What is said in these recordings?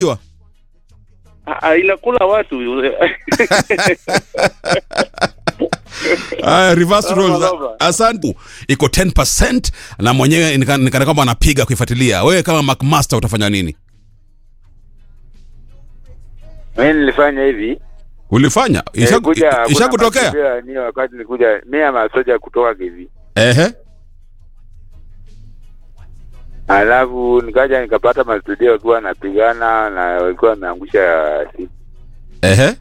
Ah, inakula watu Aya, reverse roles. Baba. Asante. Iko 10% na mwenyewe nika- nikana kwamba anapiga kuifuatilia. Wewe kama McMaster utafanya nini? Mimi nilifanya hivi Ulifanya? eh, Isha- kuja- kuna Ishakutokea? matukio ni wakati nilikuja mimi ama soja kutoka kivi, Ehe. alafu nikaja nikapata mastudio wakiwa wanapigana na walikuwa wameangusha simu. Ehe.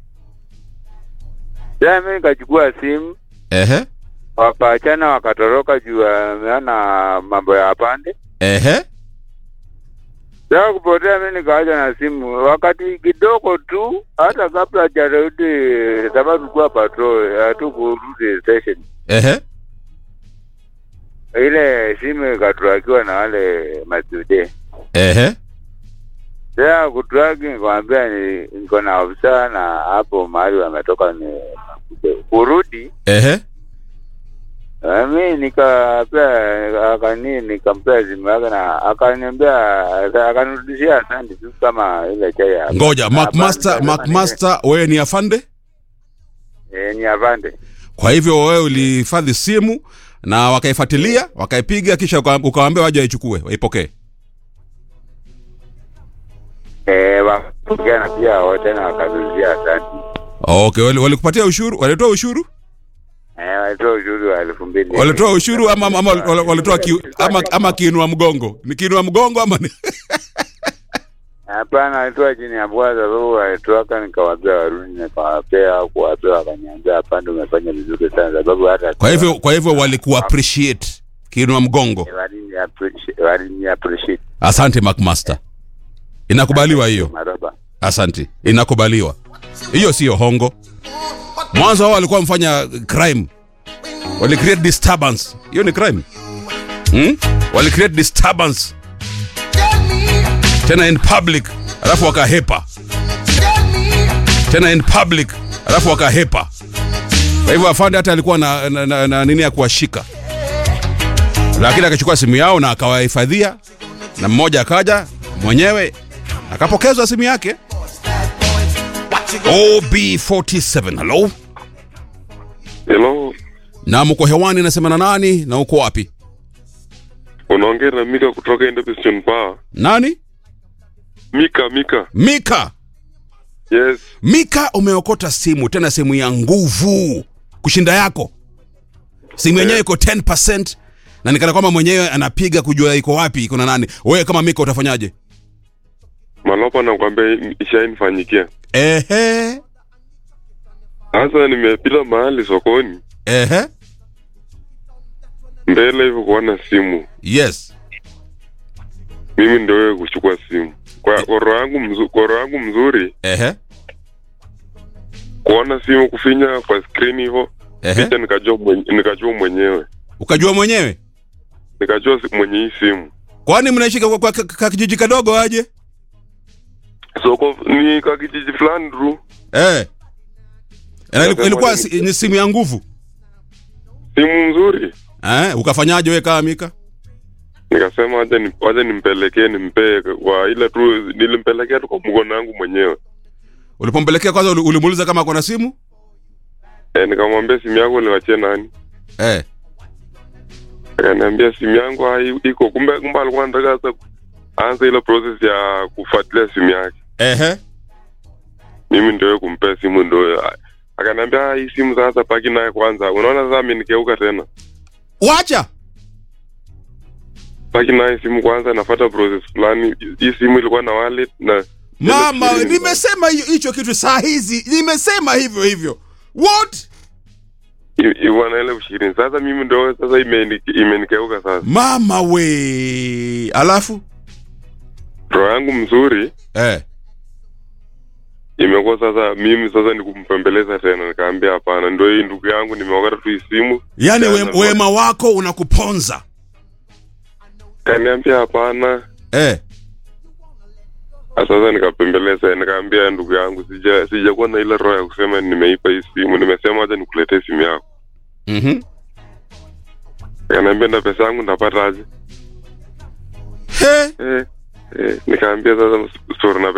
Sasa mimi nikachukua simu Ehe. wakaachana wakatoroka juu wameona mambo ya pande. Ehe. Sasa kupotea, mimi nikaacha na simu wakati kidogo tu, hata kabla hajarudi, sababu tulikuwa patrol, hatukurudi station. Ehe. Ile simu ikaturakiwa na wale masude. Ehe. Sasa kutraki, nikamwambia ni- niko na ofisa na hapo mahali wametoka ni kurudi. Ehe. Na mi nikapea akani nikampea simu yake na akaniambia akanirudishia asante tu kama ile chai ya Ngoja, McMaster, Hapana, McMaster wewe ni afande? eh, ni avande Kwa hivyo wewe ulihifadhi simu na wakaifuatilia, wakaipiga kisha uka- ukawaambia waje waichukue, waipokee. eh, wakapigana pia wote na wakarudishia asante Okay, wali- walikupatia ushuru? Walitoa ushuru? eh, walitoa ushuru wa elfu mbili Walitoa ushuru ama ama wal- walitoa ki, ama ama kiinua mgongo? Ni kiinua mgongo ama ni Hapana, walitoa chini ya bwaza sababu walitoka, nikawaambia warudi, nikawapea kuwapea, wakaniambia hapana, umefanya vizuri sana sababu hata Kwa hivyo kwa hivyo walikuwa appreciate kiinua mgongo. walini appreciate, walini appreciate Asante McMaster. Inakubaliwa hiyo. maroba Asante. Inakubaliwa. Hiyo sio hongo. Mwanzo wao walikuwa mfanya crime. Wali create disturbance. Hiyo ni crime. Hmm? Wali create disturbance tena in public, alafu wakahepa tena in public, alafu wakahepa. Kwa hivyo afande hata alikuwa na, na, na, na nini ya kuwashika, lakini akachukua simu yao na akawahifadhia, na mmoja akaja mwenyewe akapokezwa simu yake. OB47, hello. Hello, Na mko hewani, nasema na nani na uko wapi? unaongea na Mika kutoka Independent Bar. Nani? Mika, Mika. Mika. Yes, Mika, umeokota simu tena simu ya nguvu kushinda yako. Simu yenyewe iko 10% na nikana kwamba mwenyewe anapiga kujua iko wapi, iko na nani. Wewe kama Mika utafanyaje? malopa nakwambia ishainifanyikia. Ehe, Sasa nimepita mahali sokoni ehe, mbele hivyo kuona simu, yes. mimi ndio wewe kuchukua simu kwa kwa roho yangu mzu, kwa roho yangu mzuri Ehe, kuona simu kufinya kwa screen hivyo ehe. kisha nikajua mwenye, nikajua mwenyewe Ukajua mwenyewe? nikajua si- mwenye hii simu Kwani mnaishi kwa, kwa, kwa kijiji kadogo aje? soko ni ka kijiji fulani tu, Eh. Na iliku- Nasema ilikuwa nini? si- ni simu ya nguvu. simu nzuri. Eh, ukafanyaje wewe kama Mika? Nikasema wacha ni, wacha nimpelekee nimpee kwa ile tu nilimpelekea tu kwa mkono wangu mwenyewe. Ulipompelekea kwanza uli- ulimuuliza kama ako na simu? E, nikamwambia simu yako uliwachia nani? Eh. Akaniambia simu yangu hai- iko. Kumbe kumbe alikuwa anataka sasa aanze ile process ya kufuatilia simu yake. Ehe. Mimi ndio kumpea simu ndio. Akaniambia "Ah, hii simu sasa paki naye kwanza. Unaona sasa amenikeuka tena. Wacha. Paki naye simu kwanza nafuata process fulani. Hii simu ilikuwa na wallet na Mama, Ile nimesema hiyo hicho kitu saa hizi. Nimesema hivyo hivyo. What? Iwana ile ishirini. Sasa mimi ndio sasa imeni- imenikeuka sasa. Mama we. Alafu? Roho yangu mzuri Eh. imekuwa sasa mimi sasa ni kumpembeleza tena, nikaambia hapana, ndio hii ndugu yangu, nimeokata tu hii simu. Yaani we, Tena, wema wako unakuponza. Kaniambia hapana, Eh. sasa nikapembeleza, nikaambia ndugu yangu, sija sijakuwa na ile roho ya kusema nimeipa hii simu, nimesema acha nikuletee simu yako. Mhm. Kaniambia na pesa yangu ndapata aje? He. Eh, eh, nikaambia sasa story na